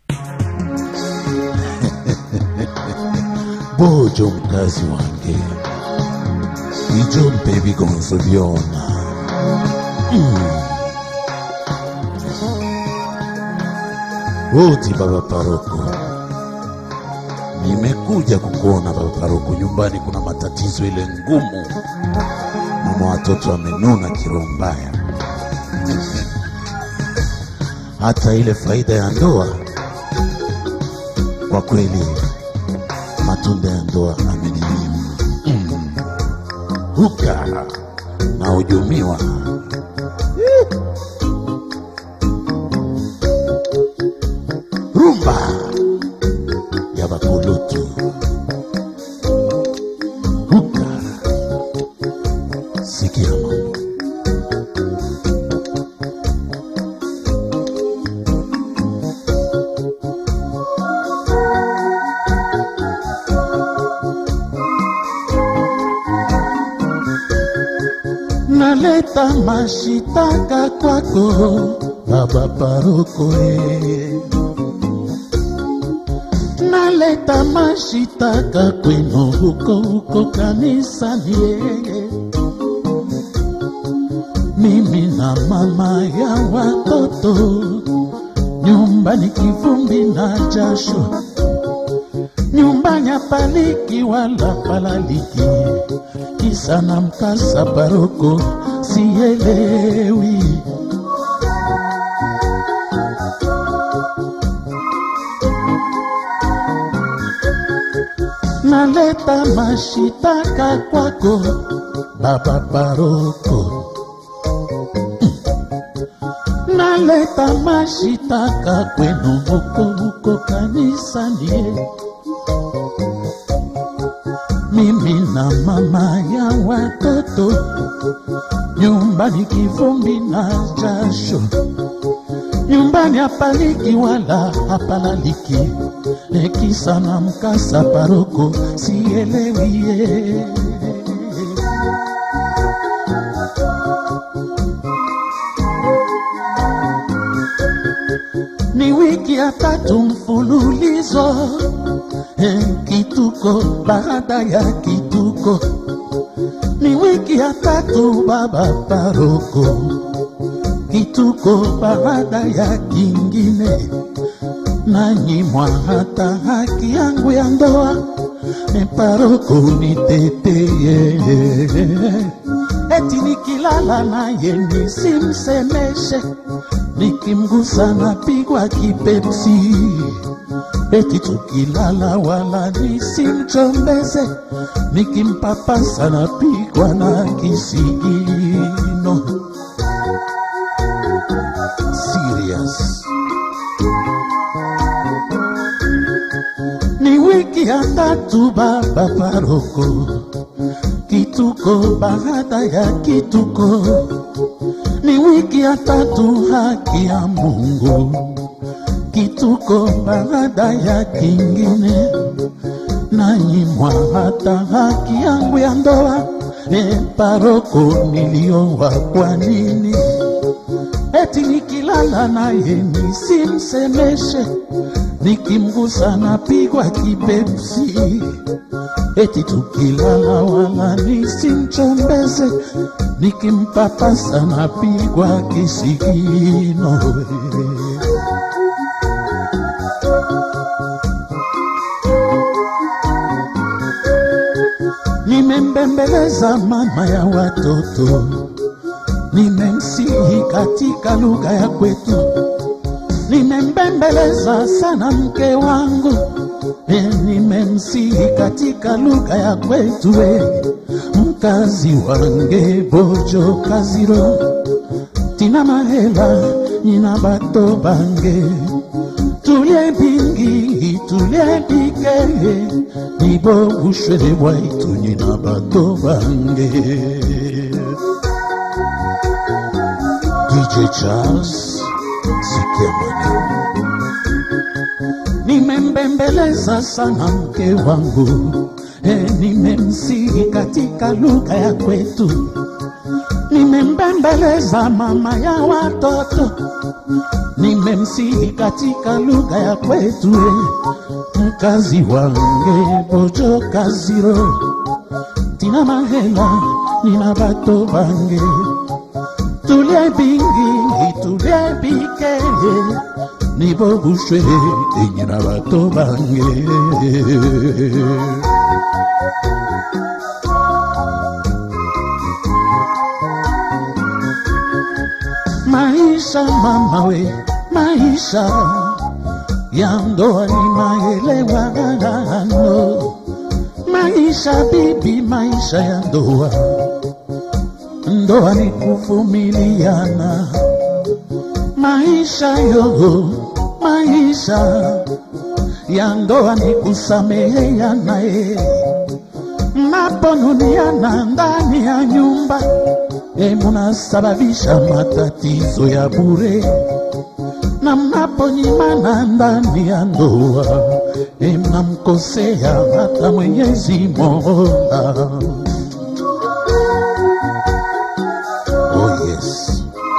bojo mkazi wange ijo mpe bigonzo byona mm. oti baba paroko nimekuja kukuona baba paroko nyumbani kuna matatizo ile ngumu mama watoto amenuna kiroho mbaya hata ile faida ya ndoa kwa kweli matunda ya ndoa ameninyima mm. huka na hujumiwa rumba ya bakulutu huka sikia mambo naleta mashitaka kwako baba paroko e. naleta mashitaka kwenu huko huko kanisani e. mimi na mama ya watoto nyumbani kivumbi na jasho nyumbani apaliki wala palaliki kisa na mkasa paroko sielewi naleta mashitaka kwako baba paroko naleta mashitaka kwenu huko huko kanisani mimi na mama ya watoto nyumbani kivumbi na jasho nyumbani hapaliki wala hapalaliki ekisa na mkasa paroko sielewie ni wiki ya tatu mfululizo eh, kituko baada ya kituko ni wiki ya tatu baba paroko kituko baada ya kingine nanyimwa hata haki yangu ya ndoa e paroko niteteye eti nikilala naye nisimsemeshe nikimgusa napigwa kipepsi eti tukilala wala nisimchombeze nikimpapasa napigwa na kisigino serious ni wiki ya tatu baba paroko kituko baada ya kituko ni wiki ya tatu haki ya mungu kituko baada ya kingine nanyimwa hata haki yangu ya ndoa e paroko niliowa kwa nini eti nikilala naye nisimsemeshe nikimgusa napigwa kipepsi eti tukilala wala nisimchombeze nikimpapasa napigwa kisigino nimembembeleza mama ya watoto nimemsihi katika lugha ya kwetu nimembembeleza sana mke wangu e, nimemsihi katika lugha ya kwetu e, mkazi wange bojo kaziro tina mahela nyina bato bange tulie bingi tulie bike nibo bushwele bwaitu nyina bato bange DJ Charles sikia maneno nimembembeleza sana mke wangu e, nimemsihi katika lugha ya kwetu nimembembeleza mama ya watoto nimemsihi katika lugha ya kwetu mkazi wange bojo kaziro tina mahela nina bato bange tulie bingi tulie bike nibobushwe enyina bato bange maisha mama we maisha ya ndoa ni maelewano maisha bibi maisha ya ndoa ndoa ni kuvumiliana maisha yo maisha ya ndoa ni kusameheana e mnaponuniana ndani ya nyumba e munasababisha matatizo ya bure na mnaponyimana ndani ya ndoa e mnamkosea hata Mwenyezi Mola. Oh yes.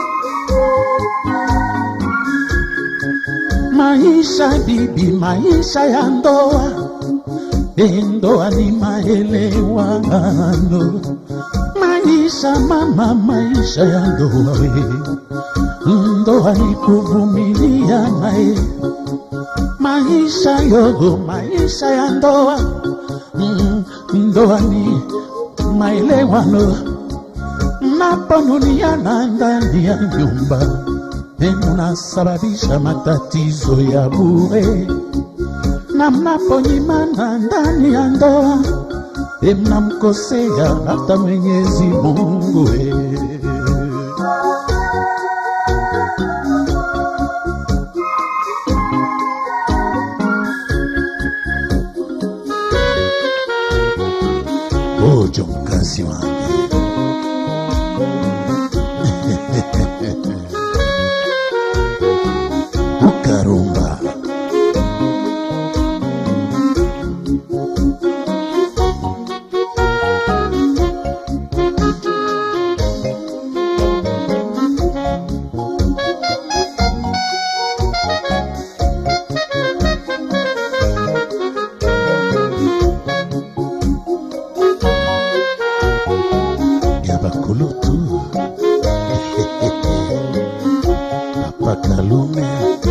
Maisha bibi, maisha ya ndoa, e ndoa ni maelewano. Maisha mama, maisha ya ndoa we ndoa ni kuvumiliana e maisha yogo maisha ya ndoa mm, ndoa ni maelewano mnaponuniana ndani ya nyumba e mnasababisha matatizo ya bure na mnaponyimana ndani ya ndoa e mnamkosea hata Mwenyezi Mungu e. Ojo mkazi wangu ukarumba ya bakulutu papa kalume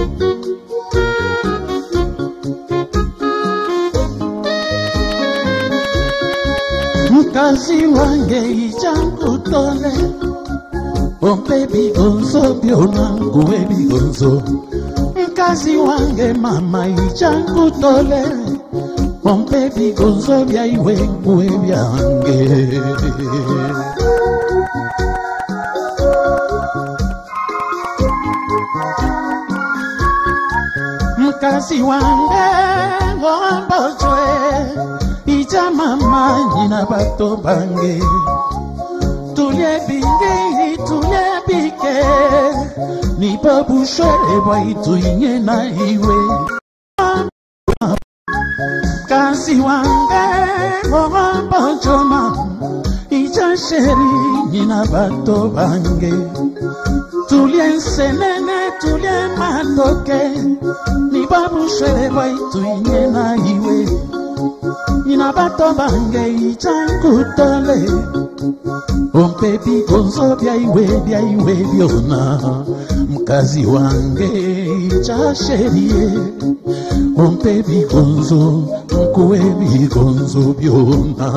mkazi wange ijankutole ompe bigonzo byonanguwe bigonzo mkazi wange mama ijankutole ompe bigonzo byaiwe nguwe byange mkazi wange ngombozwe ija mama nyina bato bange tulie bingi tulie bike nibobushwe bwaituinye na iwe kasi wange ngombozoma ija sheri nyina bato bange tulie nsenene tulie matoke nibabushwele bwaituinye na iwe nina bato bange ijankutole ompe bigonzo byaiwe byaiwe byona mkazi wange ijasherie ompe bigonzo nkuwe bigonzo byona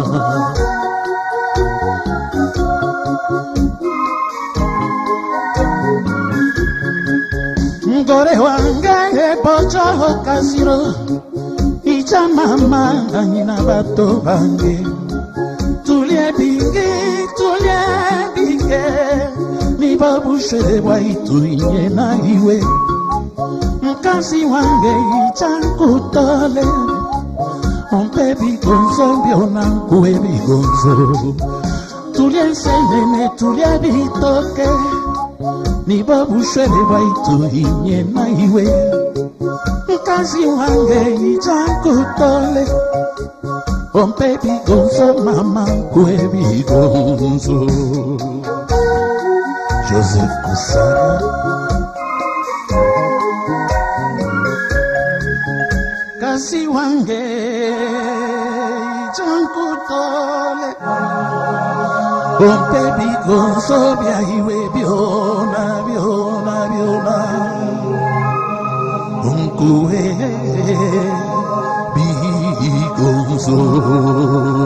mgore wange bojoho kasiro ija mama nyina bato bange tulie bingi tulie binge nibabushe bwaituinye na iwe mkazi wange ija nkutole ompe bigonzo byona nkuwe bigonzo tulie nsenene tulie bitoke nibabushwele bwaituinye na iwe mkazi wange ijankutole ompe bigonzo mama nkwe bigonzo joseph kusana mwasi wange jankutole bompe bigonzo byaiwe byona byona byona unkuwe bigonzo